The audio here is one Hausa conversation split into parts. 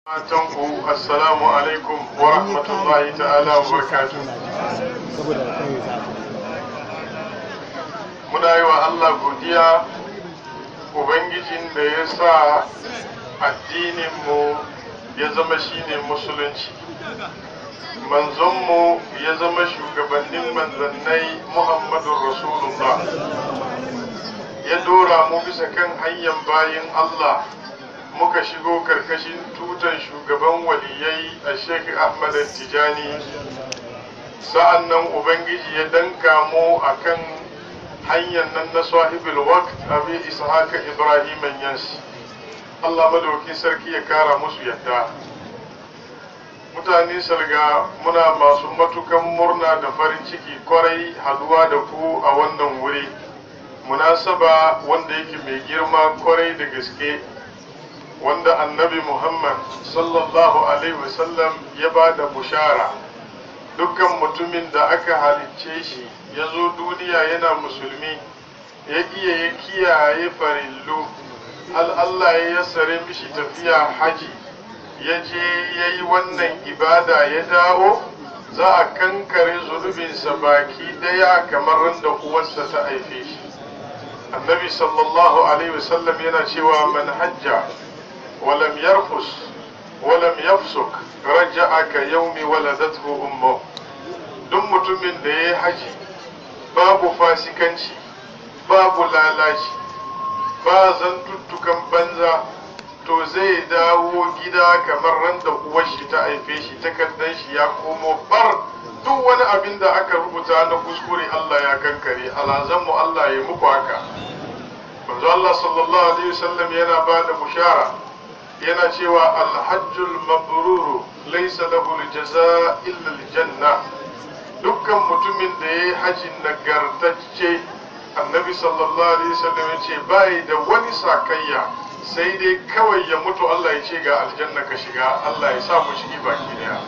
Matanku assalamu alaikum wa rahmatullahi ta'ala wa barakatuh. Muna yi wa Allah godiya Ubangijin da ya sa addininmu ya zama shine musulunci. Manzonmu ya zama shugabannin manzannai Muhammadun Rasulullah. Ya dora mu bisa kan hanyar bayin Allah. muka shigo karkashin tutan shugaban waliyai a Sheikh Ahmad Tijani sa'an nan Ubangiji ya danka mu a kan hanyar nan na sahibul waqt abi ishaka Ibrahim yansi Allah madauki sarki ya kara musu yadda mutane salga muna masu matukan murna da farin ciki kwarai haduwa da ku a wannan wuri munasaba wanda yake mai girma kwarai da gaske wanda annabi Muhammad sallallahu Alaihi wasallam ya ba da bushara dukkan mutumin da aka halicce shi ya zo duniya yana musulmi ya iya ya kiyaye farillu hal Allah ya yassare mishi tafiya haji ya je ya yi wannan ibada ya dawo za a kankare zunubinsa baki daya kamar da uwarsa ta haife shi annabi sallallahu alaihi wasallam yana cewa man hajja ولم يرفس ولم يفسق رجع كيوم ولدته أمه duk mutumin da ya yi haji babu fasikanci babu lalaci ba zantuttukan banza to zai dawo gida kamar ran da uwar shi ta haife shi takardar shi ya komo bar duk wani abin da aka rubuta na kuskure Allah ya kankare alazanmu Allah ya muku haka manzo Allah sallallahu alaihi wasallam yana ba da bushara yana cewa alhajjul mabruru laisa lahu aljaza illa aljanna dukkan mutumin da yayi hajjin nagartacce annabi sallallahu alaihi wasallam yace bai da wani sakayya sai dai kawai ya mutu Allah ya ce ga aljanna ka shiga Allah ya sa mu shigi baki daya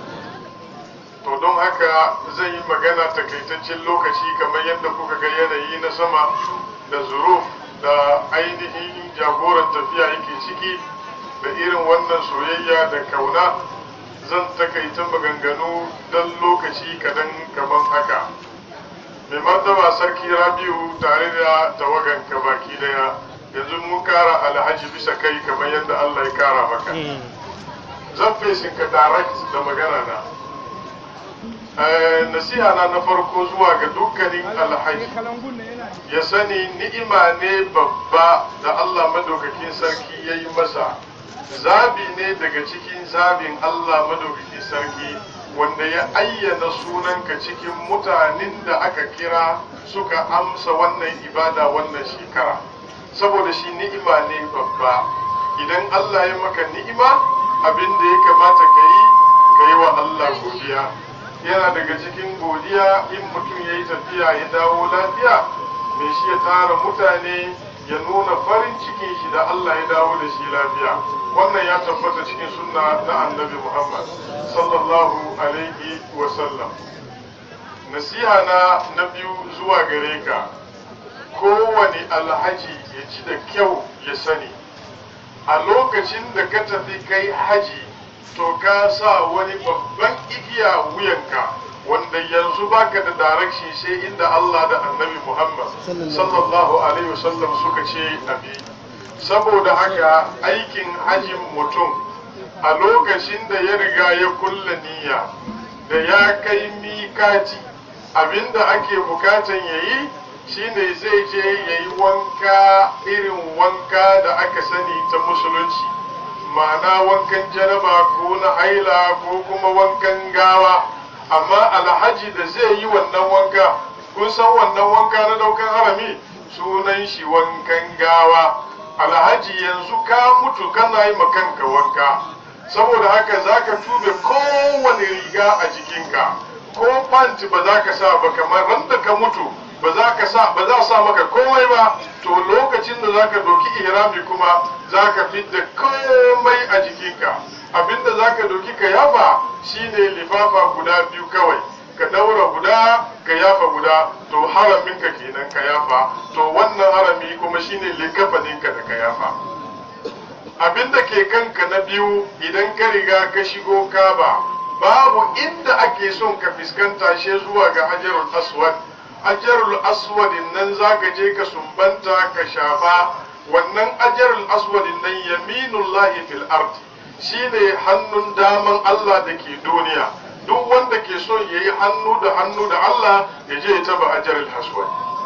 to don haka zan yi magana takaitaccen lokaci kamar yadda kuka ga yanayi na sama da zuruf da ainihin jagoran tafiya yake ciki da irin wannan soyayya da kauna zan takaita maganganu don lokaci kadan kaman haka mai martaba sarki rabiu tare da tawagan ka baki daya yanzu mun kara alhaji bisa kai kamar yadda allah ya kara maka zan fesin ka direct da magana na nasiha na na farko zuwa ga dukkanin alhaji ya sani ni'ima ne babba da allah madaukakin sarki ya yi masa zabi ne daga cikin zabin Allah madaukaki sarki wanda ya ayyana sunanka cikin mutanen da aka kira suka amsa wannan ibada wannan shekara saboda shi ni'ima ne babba idan Allah ya maka ni'ima abin da ya kamata ka yi ka yi wa Allah godiya yana daga cikin godiya in mutum ya yi tafiya ya dawo lafiya mai shi ya tara mutane ya nuna farin cikin shi da Allah ya dawo da shi lafiya wannan ya tabbata cikin sunna na annabi Muhammad sallallahu alaihi wa sallam nasiha na na biyu zuwa gare ka kowane alhaji ya ci da kyau ya sani a lokacin da ka tafi kai haji to ka sa wani babban igiya wuyanka wanda yanzu baka da direction sai inda Allah da annabi Muhammad sallallahu alaihi wasallam suka ce abi saboda haka aikin hajin mutum a lokacin da ya riga ya kulla niyya da ya kai mikati abinda ake bukatan yayi shine zai je yayi wanka irin wanka da aka sani ta musulunci ma'ana wankan janaba ko na haila ko kuma wankan gawa amma alhaji da zai yi wannan wanka kun san wannan wanka na daukan harami sunan shi wankan gawa alhaji yanzu ka mutu kana yi kanka wanka saboda haka za ka tube kowane riga a jikinka ko panti ba za ka sa ba kamar randa ka mutu ba za ka sa ba za sa maka komai ba to lokacin da za ka doki ihrami kuma za ka fidda komai a jikinka abinda za ka doki ka yafa shine lifafa guda biyu kawai ka daura guda ka yafa guda to haraminka kenan ka yafa to wannan harami kuma shine likafaninka da ka yafa abin da ke kanka na biyu idan ka riga ka shigo kaba babu inda ake son ka fuskanta shi zuwa ga hajarul aswad hajarul aswad nan zaka je ka sumbanta ka shafa wannan hajarul aswad nan yaminullahi fil ard shine hannun daman Allah da ke duniya duk wanda ke son yayi hannu da hannu da Allah ya je ya taba hajarul aswad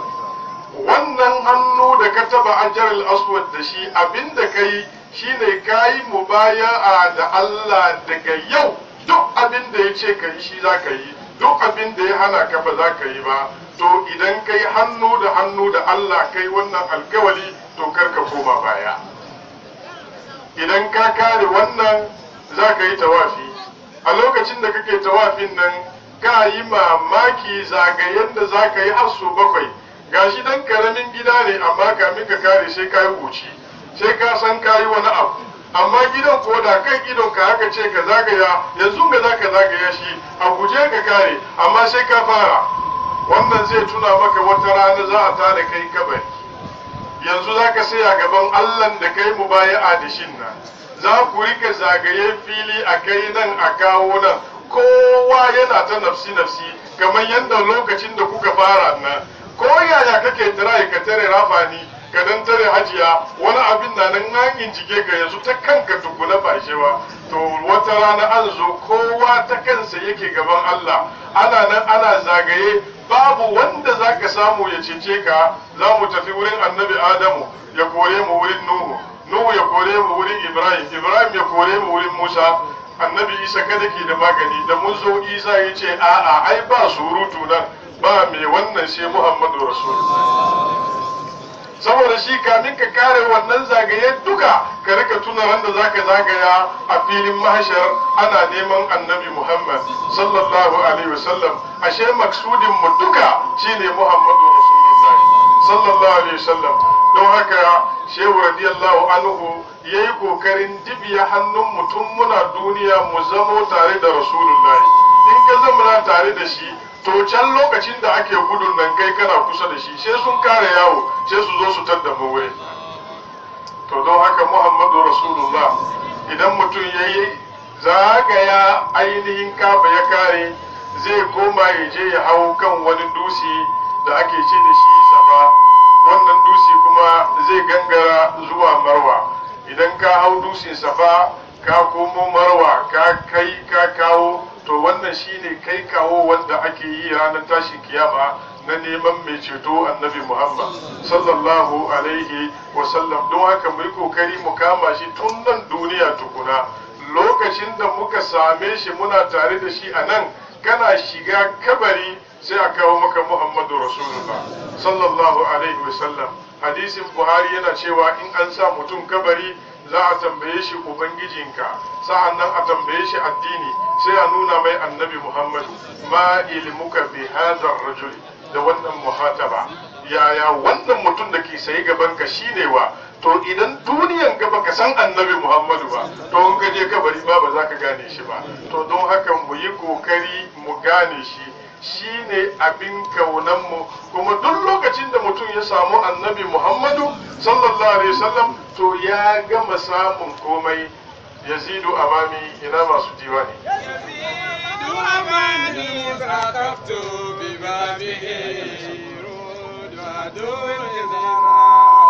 wannan hannu da ka taba hajarul aswad da shi abinda kai shine kayi mubaya'a da Allah daga yau duk abin da ya ce ka yi shi za ka yi duk abin da ya hana ka ba za ka yi ba to idan kai hannu da hannu da Allah kai wannan alkawali to kar ka koma baya idan ka kare wannan za ka yi tawafi a lokacin da kake tawafin nan ka yi mamaki zagayen da za ka yi har su bakwai gashi dan karamin gida ne amma kamin ka kare sai ka yi wuci sai ka san ka yi wani abu amma gidan ko da kan idon ka haka ce ka zagaya yanzu ga za ka zagaya shi a guje ka kare amma sai ka fara wannan zai tuna maka wata rana za a tada kai kabari yanzu za ka saya gaban allah da kai mu baya a dashin nan za ku rika zagaye fili a kai nan a kawo nan kowa yana ta nafsi nafsi kamar yadda lokacin da kuka fara nan ko yaya kake tira ka tare rafani ka dan tare hajiya wani abin na nan hangin jike ka yanzu ta kanka tukuna ba shewa to wata rana an zo kowa ta kansa yake gaban Allah ana nan ana zagaye babu wanda za ka samu ya cece ka za mu tafi wurin annabi Adamu ya kore mu wurin Nuhu Nuhu ya kore mu wurin Ibrahim Ibrahim ya kore mu wurin Musa annabi Isa kada ke da magani da mun zo Isa ya ce a'a ai ba surutu nan ba mai wannan sai Muhammadu Rasulullah saboda shi kamin ka kare wannan zagaye duka ka rika tuna wanda zaka zagaya a filin mahashar ana neman annabi Muhammad sallallahu alaihi wasallam ashe maksudin mu duka shine Muhammadu Rasulullah sallallahu alaihi wasallam don haka shehu radiyallahu anhu yayi kokarin dibiya hannun mutum muna duniya mu zamo tare da Rasulullah in ka zama tare da shi to can lokacin da ake gudun nan kai kana kusa da shi sai sun kare yawo sai su zo su tadda mu wuri to don haka muhammadu rasulullah idan mutum ya yi zagaya ainihin kaba ya kare zai koma ya je ya hau kan wani dusi da ake ce da shi safa wannan dusi kuma zai gangara zuwa marwa idan ka hau dusin safa ka komo marwa ka kai ka kawo to wannan shine kai kawo wanda ake yi ranar tashin kiyama na neman mai ceto annabi muhammad sallallahu alaihi wasallam don haka mu yi kokari mu kama shi tun nan duniya tukuna lokacin da muka same shi muna tare da shi a nan kana shiga kabari sai a kawo maka muhammadu rasulullah sallallahu alaihi wasallam hadisin buhari yana cewa in an sa mutum kabari za a tambaye shi ubangijinka sa'an nan a tambaye shi addini sai a nuna mai annabi muhammadu ma ilmuka bi hadar rajuli da wannan muhataba yaya wannan mutum da ke sayi gaban ka shine wa to idan duniyan gaba ka san annabi muhammadu ba to in ka je kabari ba ba za ka gane shi ba to don haka mu yi kokari mu gane shi shi ne abin kaunanmu kuma duk lokacin da mutum ya samu annabi muhammadu sallallahu alaihi wasallam to ya gama samun komai yazidu amami ina masu diwani يزيد أماني سقفت ببابه رود ودور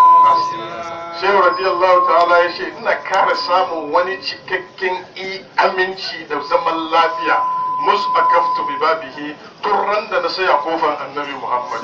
shehu radiyallahu ta'ala ya ce ina kara samun wani cikakken i aminci da zaman lafiya musu akaftu bi babihi turran da na saya kofar annabi muhammad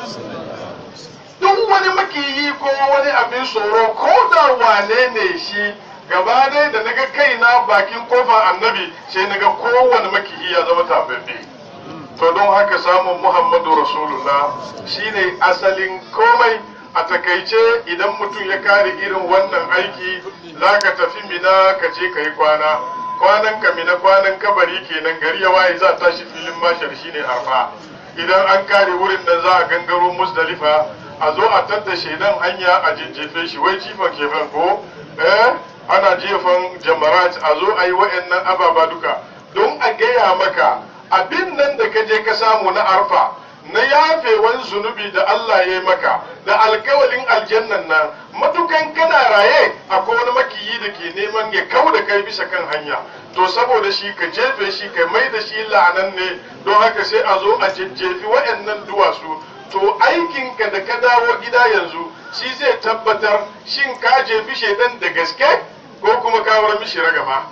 duk wani makiyi ko wani abin tsoro ko da wane ne shi gaba dai da naga kaina bakin kofar annabi sai naga kowane makiyi ya zama tababbe to don haka samun muhammadu rasulullah shine asalin komai a takaice idan mutum ya kare irin wannan aiki za ka tafi mina ka je ka yi kwana kwanan ka mina kwanan kabari kenan gari ya waye za tashi filin mashar shine arfa idan an kare wurin nan za a gangaro musdalifa a zo a tadda shaidan hanya a jejjefe shi wai jifan kefen ko eh ana jefan jamarat a zo a yi wa'annan ababa duka don a gaya maka abin nan da ka je ka samu na arfa na yafewan zunubi da Allah ya yi maka da alkawalin aljannan nan matukan kana raye akwai wani makiyi da ke neman ya kau da kai bisa kan hanya to saboda shi ka jefe shi ka mai da shi la'anan ne don haka sai a zo a jejjefi waɗannan duwatsu to aikinka da ka dawo gida yanzu shi zai tabbatar shin ka jefi shaidan da gaske ko kuma ka war mishi ragama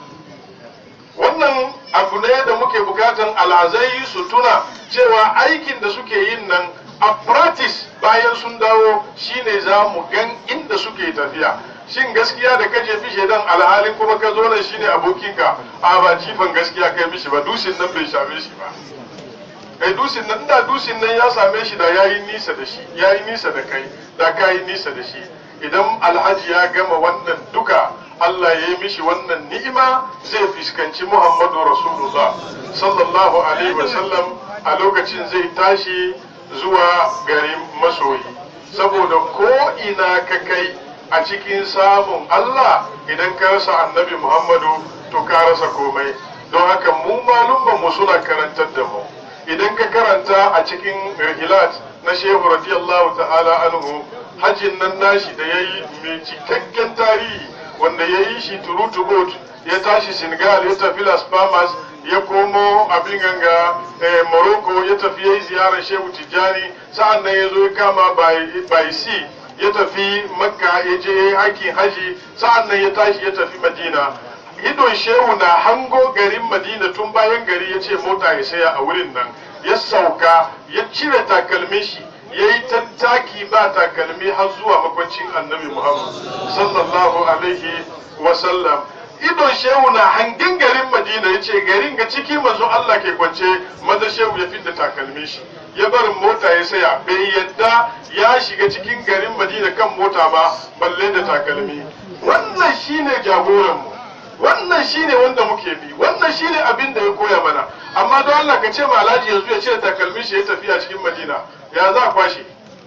wannan abu ne da muke bukatan alhazai su tuna cewa aikin da suke yin nan a practice bayan sun dawo shine za mu gan inda suke tafiya shin gaskiya da ka jefi shaidan alhalin kuma ka zo nan shine abokinka a ba jifan gaskiya kai mishi ba dusin nan bai same shi ba kai dusin nan da dusin nan ya same shi da yayi nisa da shi yayi nisa da kai da kai nisa da shi idan alhaji ya gama wannan duka Allah ya yi mishi wannan ni'ima zai fuskanci Muhammadu Rasulullah sallallahu alaihi wasallam a lokacin zai tashi zuwa garin masoyi saboda ko ina ka kai a cikin samun Allah idan ka rasa annabi Muhammadu to ka rasa komai don haka mu malumman mu suna karantar da mu idan ka karanta a cikin rihilat na shehu radiyallahu ta'ala anhu hajjin nan nashi da ya yi mai cikakken tarihi wanda ya yi shi turutu boat ya tashi senegal ya tafi las palmas ya komo abin ganga morocco ya tafi ya yi ziyarar shehu tijjani sa'an nan ya zo ya kama by sea ya tafi makka ya je ya yi aikin haji sa'an nan ya tashi ya tafi madina idon shehu na hango garin madina tun bayan gari ya ce mota ya saya a wurin nan ya sauka ya cire takalmin shi ya yi tattaki ba takalmi har zuwa makwancin annabi muhammad sallallahu alaihi wasallam idon shehu na hangin garin madina ya ce garin ga ciki manzo allah ke kwance maza shehu ya fidda takalmin shi ya barin mota ya saya bai yadda ya shiga cikin garin madina kan mota ba balle da takalmi wannan shine jagoranmu wannan shine wanda muke bi wannan shine abin da ya koya mana amma don Allah ka ce ma alhaji yanzu ya cire takalmin shi ya tafiya cikin madina ya za a kwashe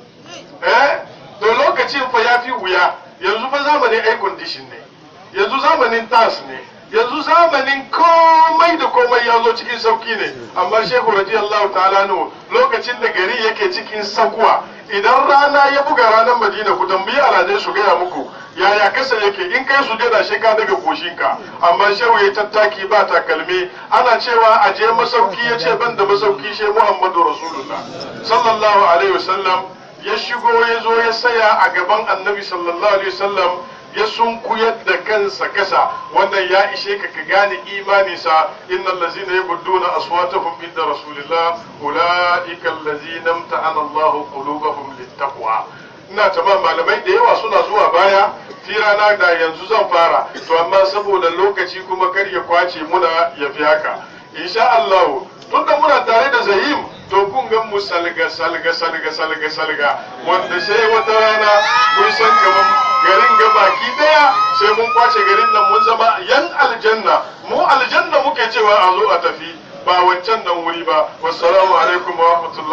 eh to lokacin fa ya fi wuya yanzu fa zamanin air condition ne yanzu zamanin tas ne yanzu zamanin komai da komai ya zo cikin sauki ne amma shehu radiyallahu ta'ala no lokacin da gari yake cikin sakuwa idan rana ya buga ranar madina ku tambayi alhazai su gaya muku yaya kasa yake in kai su jada shi ka daga koshinka amma shehu ya tattaki ba takalmi ana cewa a je masauki ya ce ban da masauki shi muhammadu rasulullah sallallahu alaihi wasallam ya shigo ya zo ya saya a gaban annabi sallallahu alaihi wasallam ya sunkuyar da kansa kasa wannan ya ishe ka ka gane imaninsa innal ladzina yabudduna aswatahum inda rasulillah ulaika allazina amta'ana Allahu qulubahum littaqwa ina tama malamai da yawa suna zuwa baya firana da yanzu zan fara to amma saboda lokaci kuma kar ya kwace muna ya fi haka insha Allah tunda muna tare da Zahim to kun ga mu salga salga salga salga salga wanda sai wata rana kun san kaman garin ga baki daya sai mun kwace garin nan mun zama yan aljanna mu aljanna muke cewa a zo a tafi ba wancan nan wuri ba wassalamu alaikum wa rahmatullahi